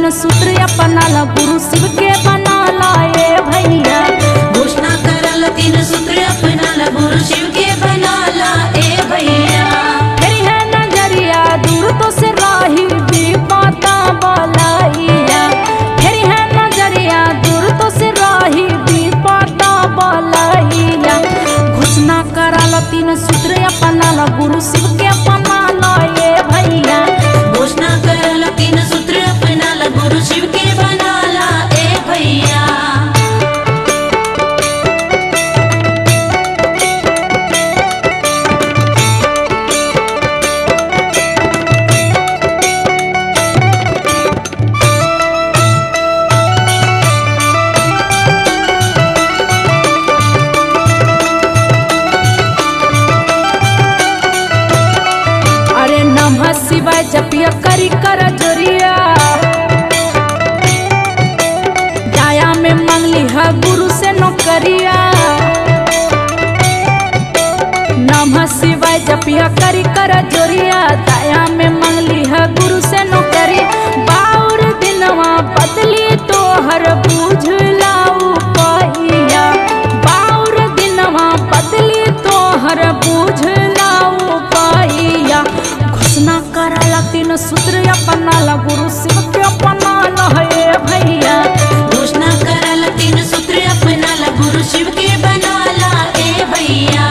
तीन सूत्र अपनाला गुरु शिव के बनाला ए भैया घोषणा करल तीन सूत्र अपनाला गुरु शिव के बनाला ए भैया तेरी है नजरिया दूर तो से राही भी पाता बलाइया तेरी है नजरिया दूर तो से राही भी पाता बलाइया घोषणा कराला तीन सूत्र अपनाला गुरु शिव के अपनाला ए भैया घोषणा करल तीन सूत्र अपनाला गुरु शिव के बनाला ए भैया अरे नमः शिवाय जपिया करी कर जोरिया जाया में मंगली है गुरु से नौकरिया नमः शिवाय जपिया करी कर जोरिया दाया में मंगली है गुरु से नौकरी बाउर दिनवा बदली तो हर बूझ लाऊ पहिया बाउर दिनवा बदली तो हर बूझ लाऊ पहिया घोषणा कराला तीन सूत्र अपनाला गुरु शिव के अपनाला हे भैया घोषणा करल तीन सूत्र अपनाला गुरु शिव के बनाला ए भैया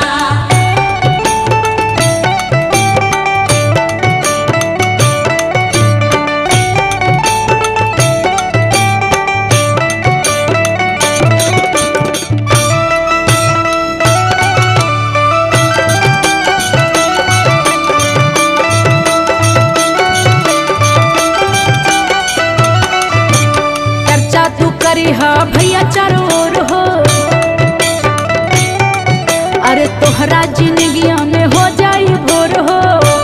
चर्चा तू करी हा भैया चारों ओर हो अरे तोहरा जिंदगिया में हो जाई भोर हो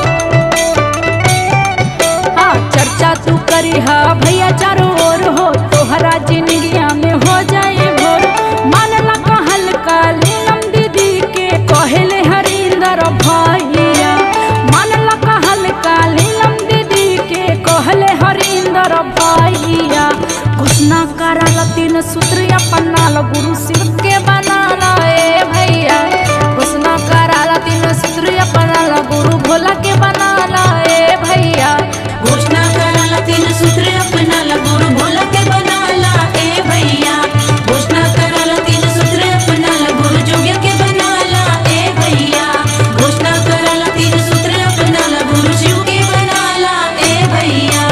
हाँ चर्चा तू करी हा भैया चारों ओर हो तोहरा जिंदगिया में हो जाई भोर मानला कहल का लीलम दीदी के कहले हरिंदर भैया मानला कहल का लीलम दीदी के कहले हरिंदर भैया घोषणा कराला तीन सूत्र अपनाला गुरु शिव के बनाला ए भैया घोषणा कराला तीन सूत्र अपनाला गुरु भोला के बनाला ए भैया घोषणा करल तीन सूत्र अपनाला गुरु भोला के बनाला ए भैया घोषणा करल तीन सूत्र अपनाला गुरु जोग्य के बनाला ए भैया घोषणा करल तीन सूत्र अपनाला गुरु शिव के बनाला ए भैया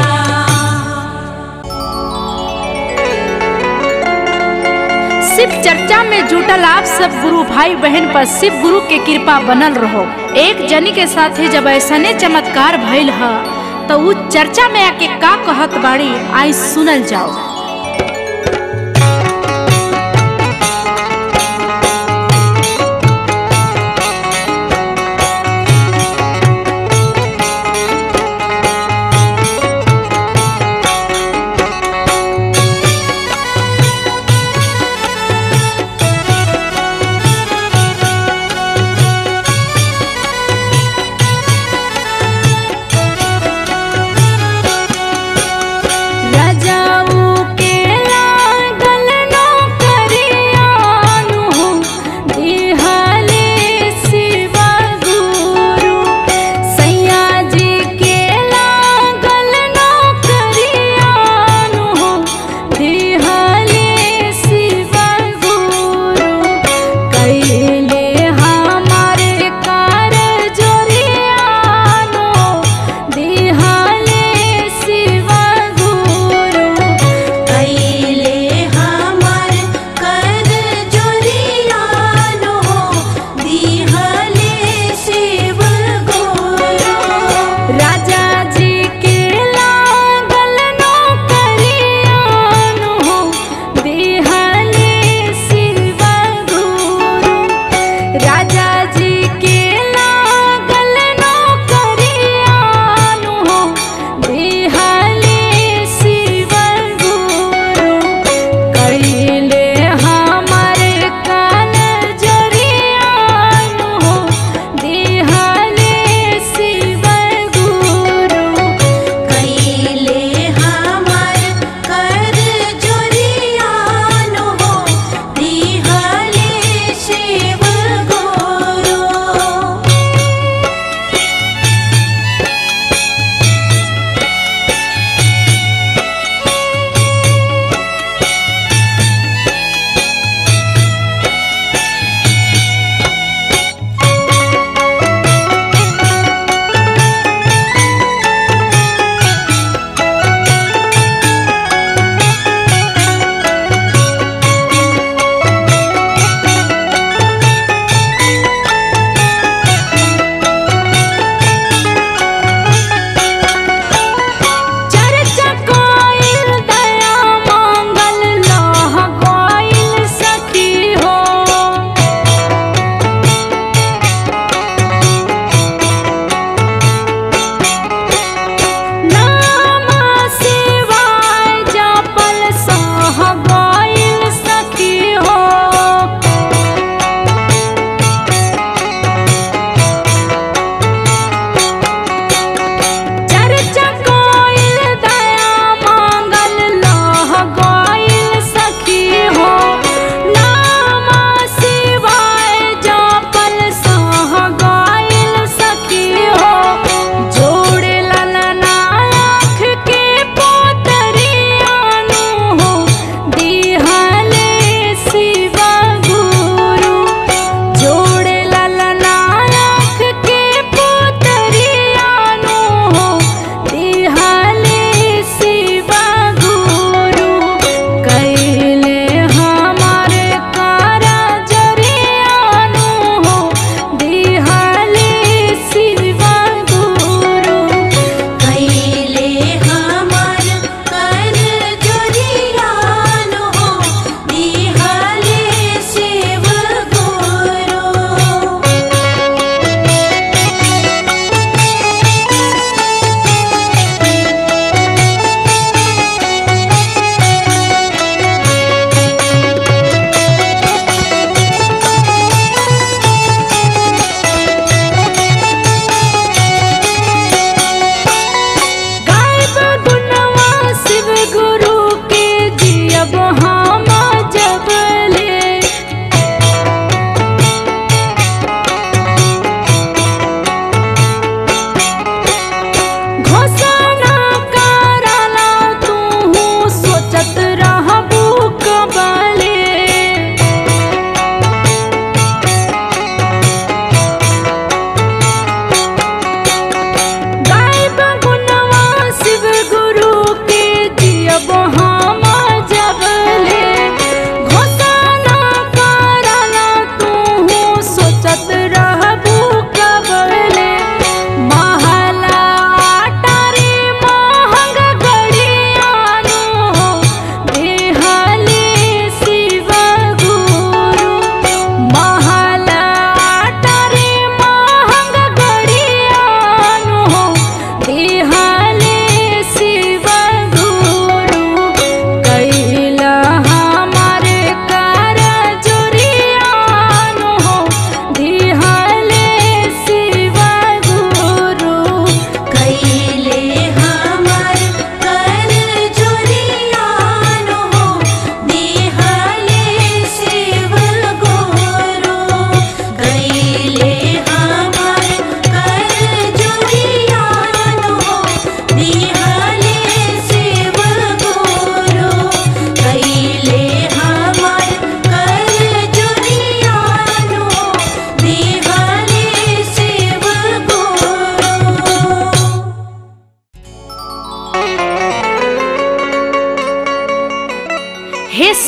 शिव चर्चा में जुटल आप सब गुरु भाई बहन पर शिव गुरु के कृपा बनल रहो एक जनी के साथे जब ऐसने चमत्कार भइल ह तो उ चर्चा में आके का कहत बाड़ी आई सुनल जाओ राजाऊ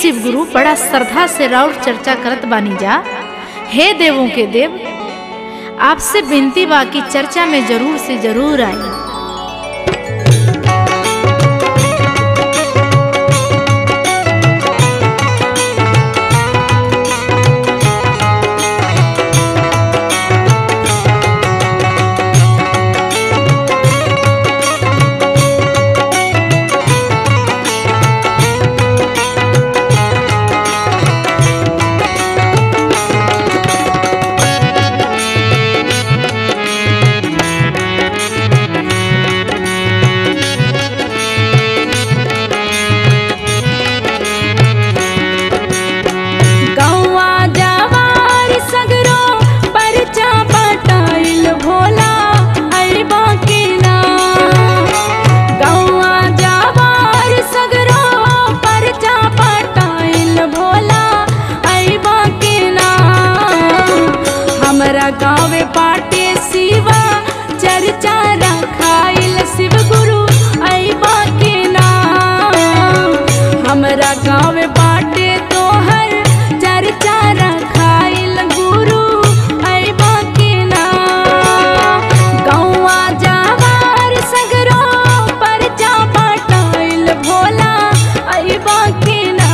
शिव गुरु बड़ा श्रद्धा से राउर चर्चा करत बानी जा हे देवों के देव आपसे विनती बा कि चर्चा में जरूर से जरूर आई गौवा जवार सगरो परचा पटाइल भोला अरबा के ना गौवा जवार सगरो परचा पटाइल भोला अरबा के ना हमरा गाँव पाटे शिवा चर्चा रखाइल शिव गुरु अरबा के ना हमरा गाँव बाटे तोहर चर्चा रखाइल गुरु अइबा के ना गौवा जावार सगरो परचा पटाइल भोला अइबा के ना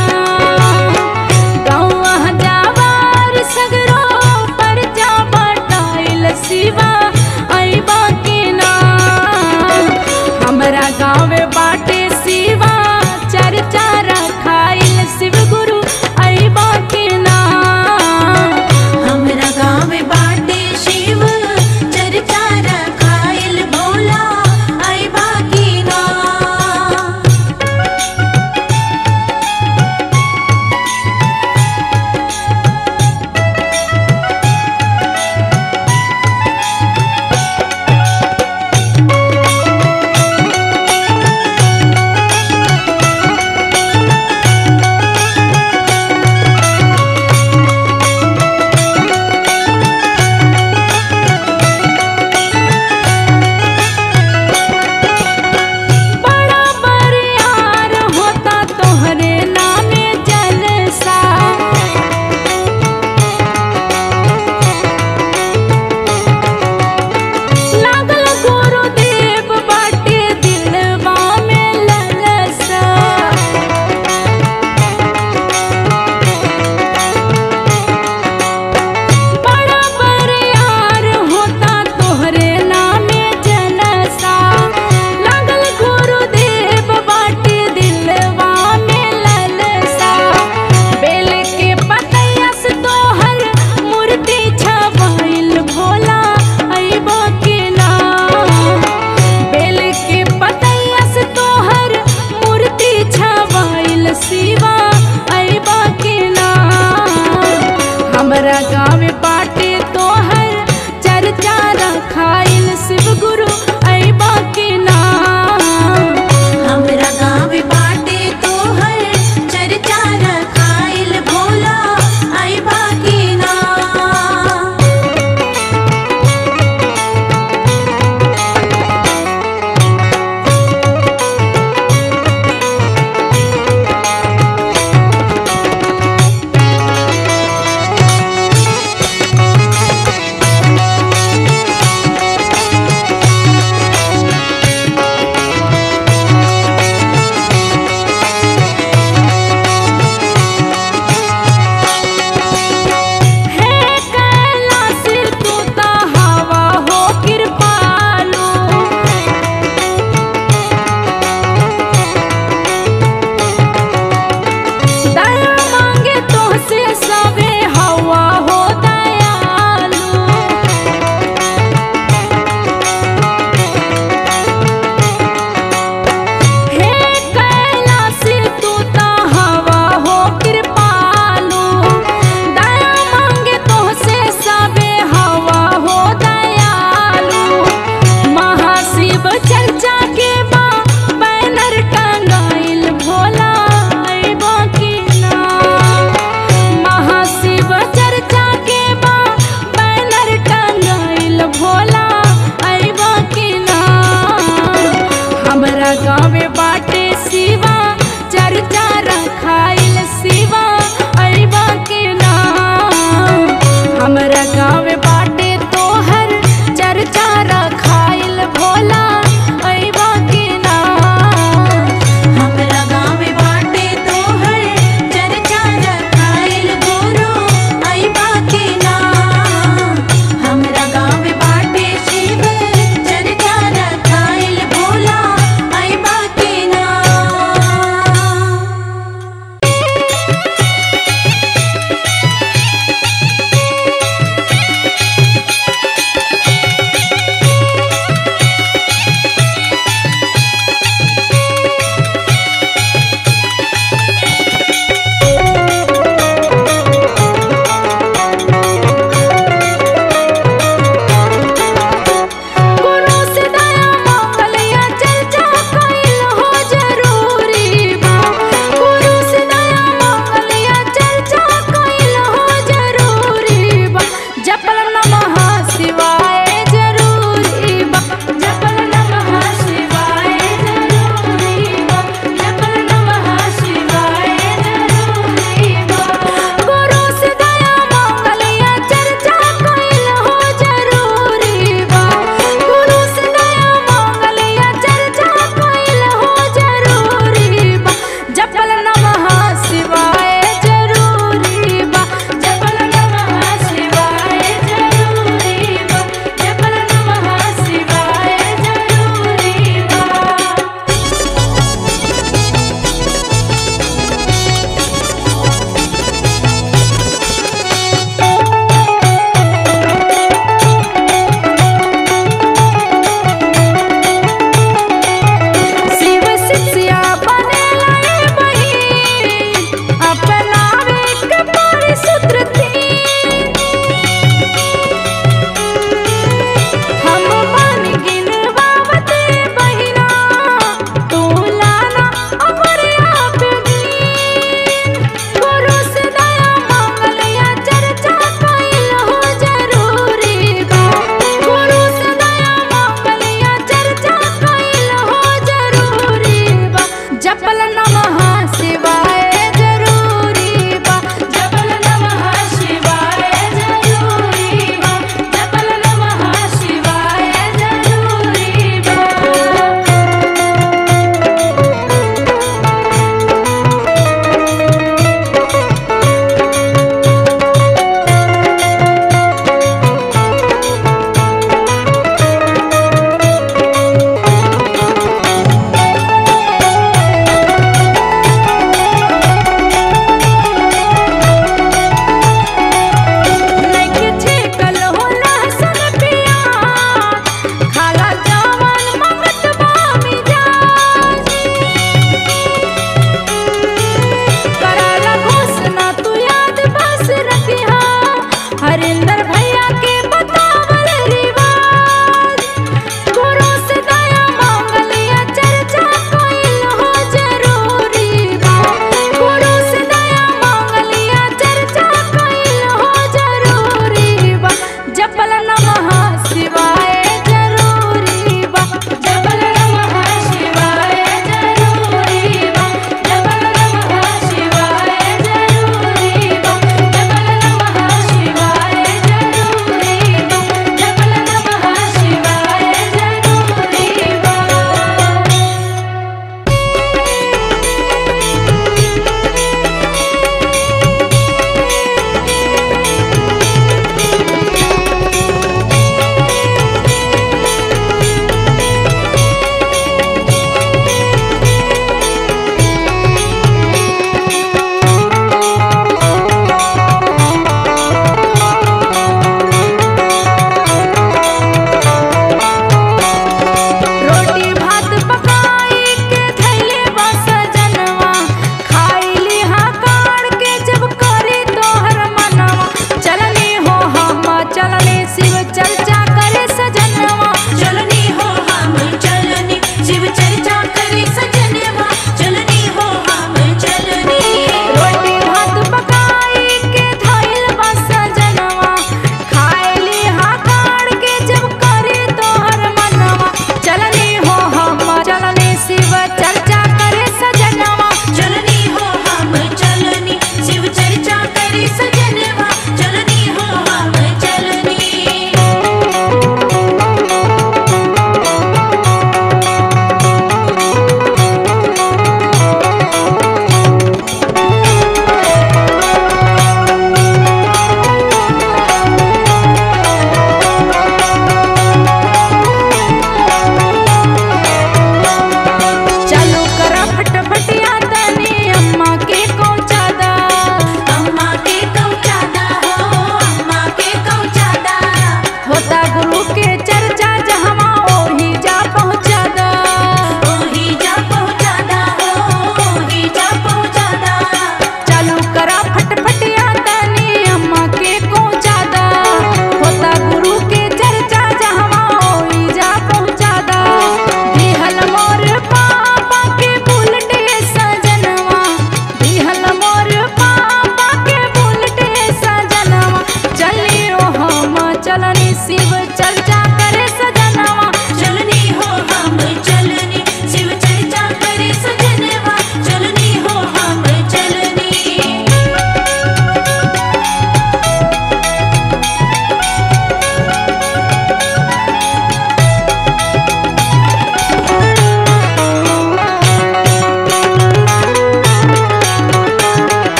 गौवा जावार सगरो परचा पटाइल शिवा अइबा के ना हमरा गाँव बाटे शिवा चर्चा रखाइल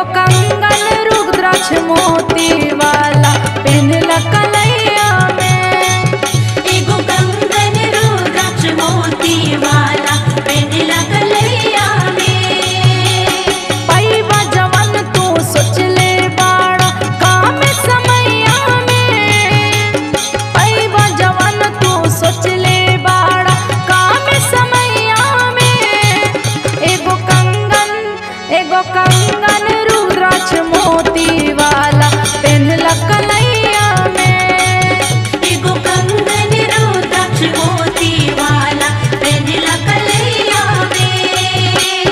एगो कंगन रुद्राक्ष मोती वाला पेनला कलैया में एगो कंगन रुद्राक्ष मोती वाला पेनला कलैया में पैबा जवन तू सोच ले बाड़ा काम समैया में पैबा जवन तू सोच ले बाड़ा काम समैया में एगो कंगन एगो कंगन रुद्राक्ष मोती वाला पेनला कलैया में एगो कंगन रुद्राक्ष मोती वाला पेनला कलैया में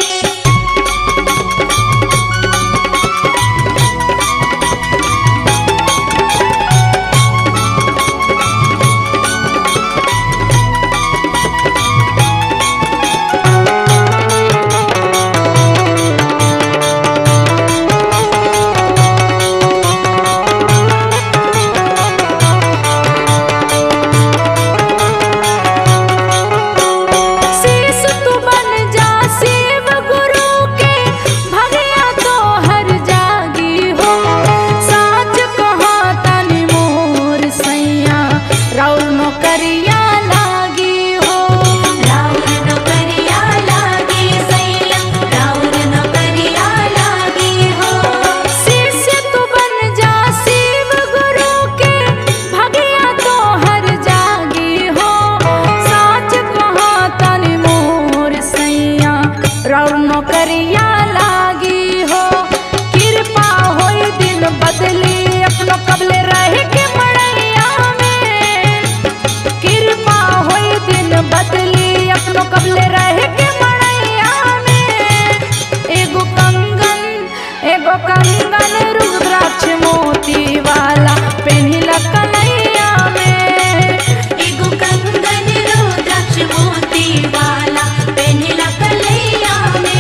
शीश तू बन जा शिव गुरु के भगया तो हर जागी हो साच कहा तनि मोर सैया राउर नौकरिया लागी हो राउर नौकरिया लागे सैया राउर नौकरिया लागे हो शीश तू बन जा शिव गुरु के भगया तो हर जागी हो साच कहा तनि मोर सैया राउर नौकरिया लागी हो कृपा होई दिन बदली अपनो कबले रह के मड़ैया में कृपा होई दिन बदली अपनो कबले रह के मड़ैया में एगो कंगन एगो कंगन रुद्राक्ष मोती वाला पेनिला कन्हैया में एगो कंगन रुद्राक्ष मोती वाला पेनला कलैया में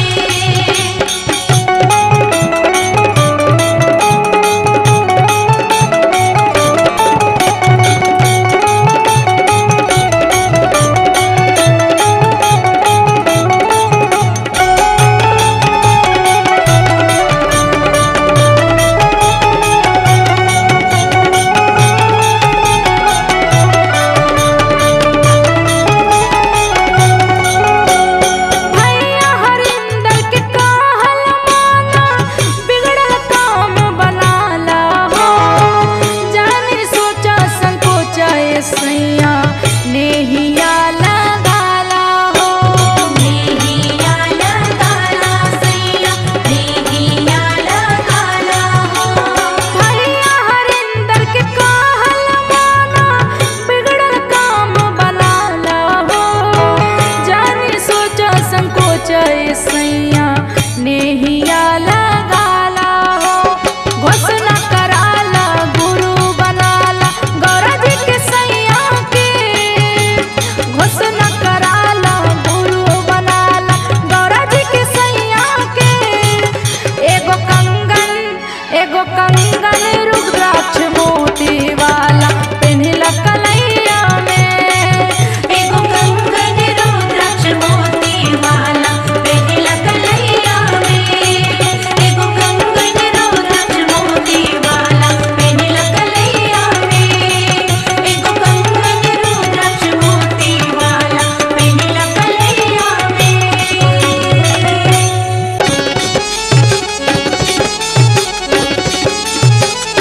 भैया हरिंदर के कहल माना बिगड़ल काम बनाला हो जाने सोचा संकोचा ए सैया नेहिया लगाला हो नेहिया लगाला सैया नेहिया लगाला हो भैया हरिंदर के कहल माना बिगड़ल काम बनाला हो जाने सोचा संकोच ए सैया नेहिया लगाला हो घोषणा कराला गुरु बनाला गौरा जी के सैया के घोषणा कराला गुरु बनाला गौरा जी के सैया के एगो कंगन एगो कंगन रुद्राक्ष मोती वाला पेन्हिला कलैया में एगो कंगन रुद्राक्ष मोती वाला पेनला कलैया में एगो कंगन रुद्राक्ष मोती वाला पेनला कलैया में एगो कंगन रुद्राक्ष मोती वाला पेनला कलैया में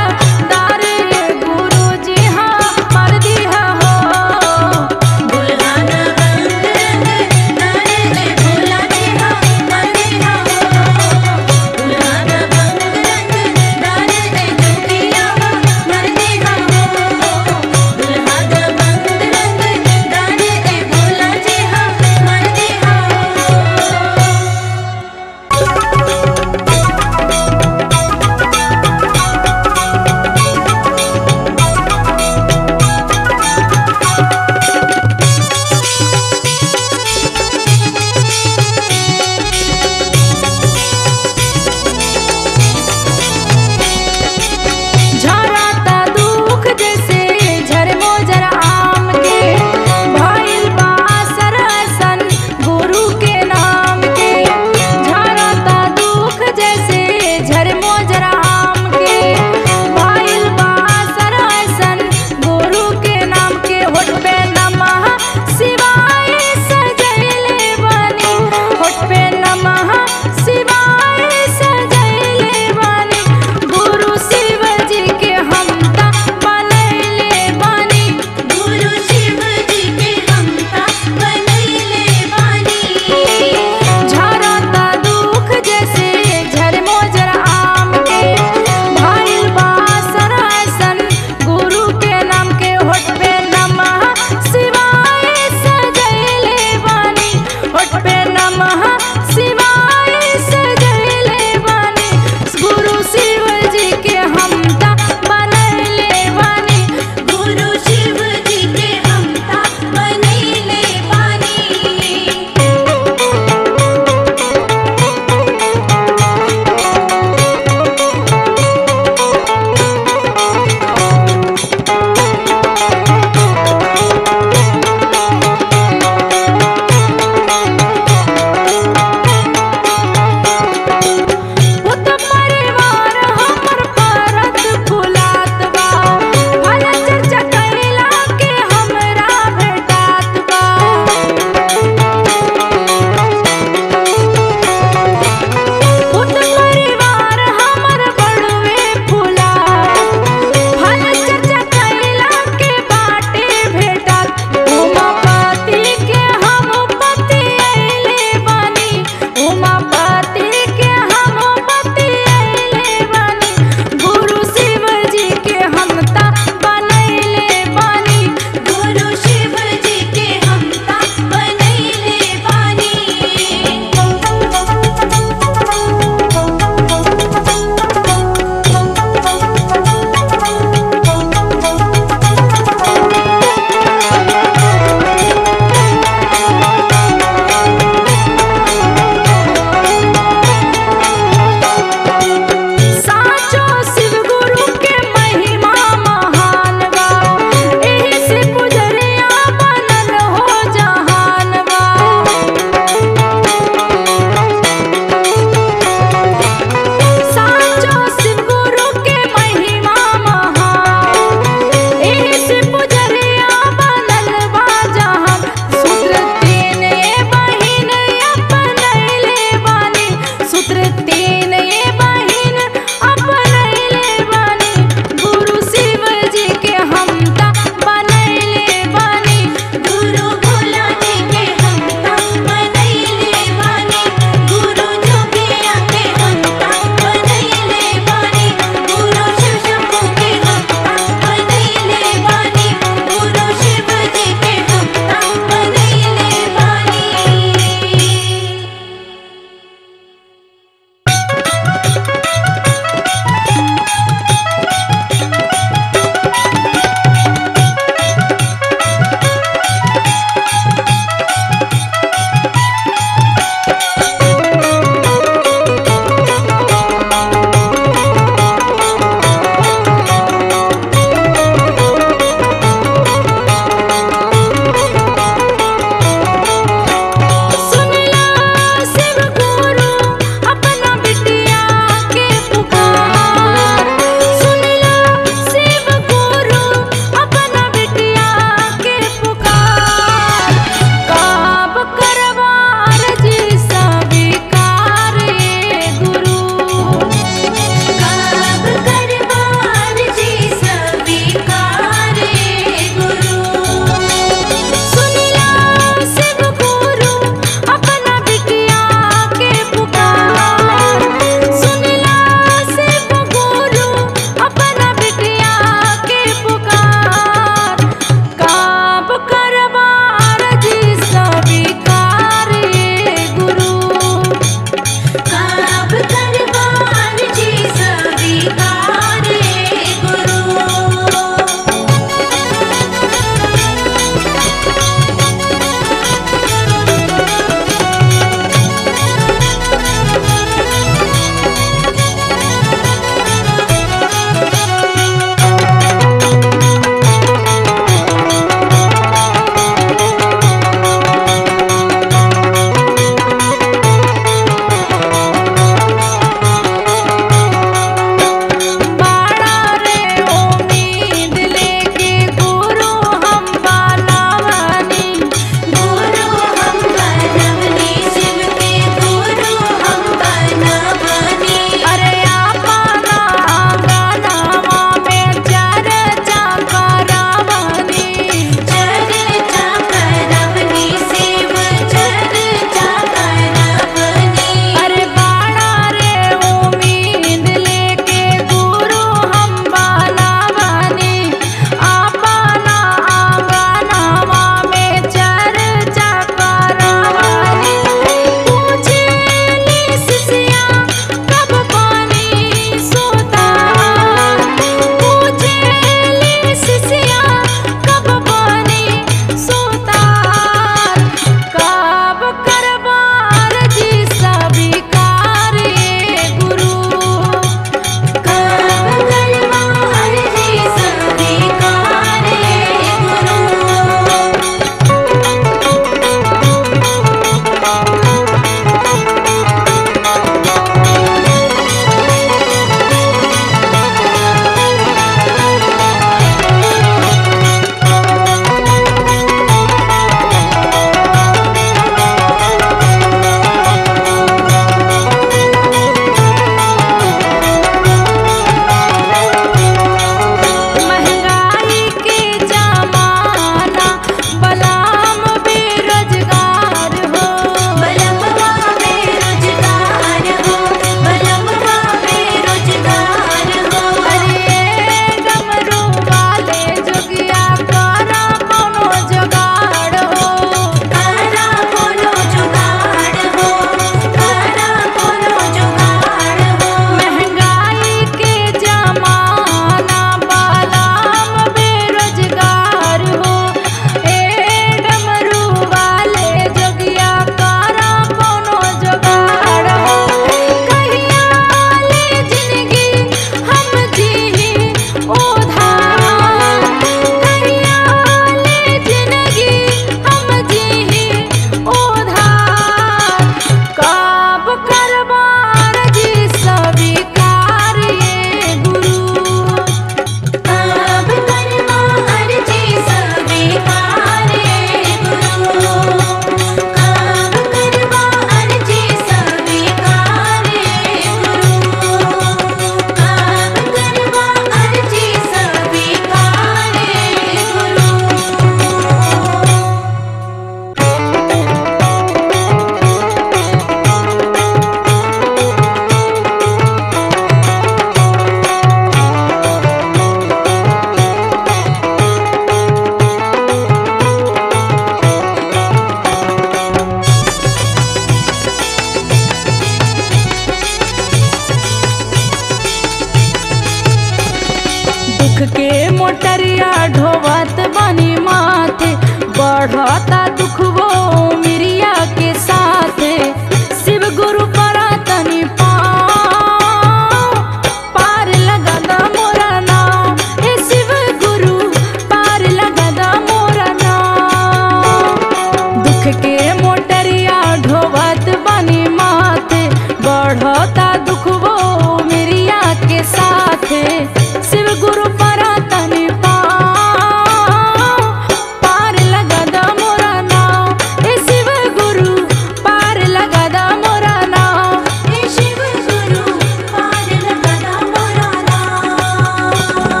बढ़ता दुख वो मिरिया के साथ शिव गुरु परा तनी पाँव पार लगा दा मोरा नाम हे शिव गुरु पार लगा दा मोरा नाम दुख के मोटरिया ढोवत बनी माथे बढ़ता दुख वो मिरिया के साथ शिव गुरु परा तनी पाँव पार लगा दा मोरा नाम हे शिव गुरु पार लगा दा मोरा नाम हे शिव गुरु पार लगा दा मोरा नाम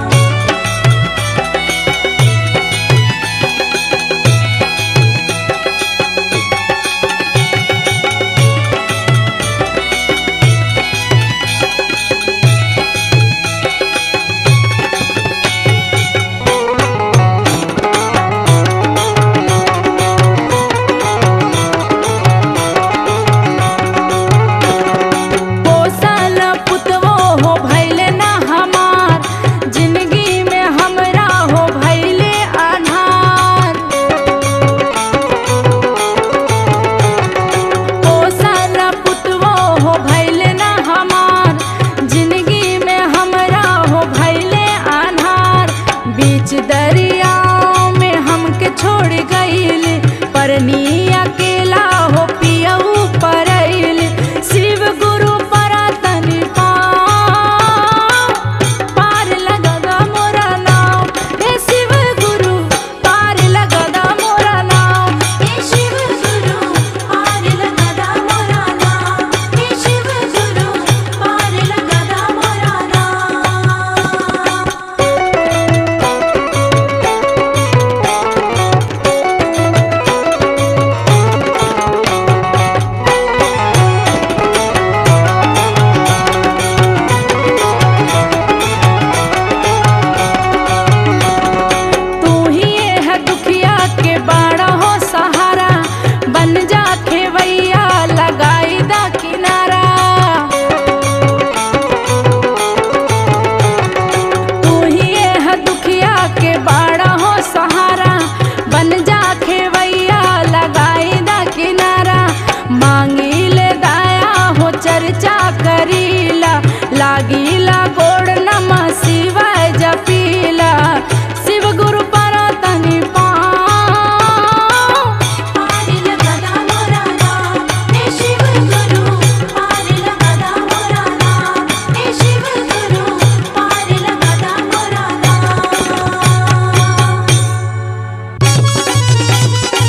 पोसल पुतवो हो भैले ना हमार जिंदगी में हमरा हो भैले अनार पोसल पुतवो हो भैले ना हमार जिंदगी में हमरा हो भैले अनार बीच दरिया में हमके छोड़ गईल परनी अकेला हो पियऊ परैल शिव गुरु परा तनी पाँव पार लगा दा मोरा नाम हे शिव गुरु पार लगा दा मोरा नाम हे शिव गुरु पार लगा दा मोरा नाम हे शिव गुरु पार लगा दा मोरा नाम तू ही है दुखिया के बाड़ा हो सहारा बन जा खेवैया लगाई दा किनारा तू ही है दुखिया के बाड़ा हो सहारा बन जा खेवैया लगाई दा किनारा मांगी ले दाया हो चर्चा करीला लागिला गोड़ नमः शिवाय जपीला शिव गुरु परा तनी पाँव पार लगा दा मोरा नाम हे शिव गुरु पार लगा दा मोरा नाम हे शिव गुरु पार लगा दा मोरा नाम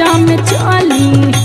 में चली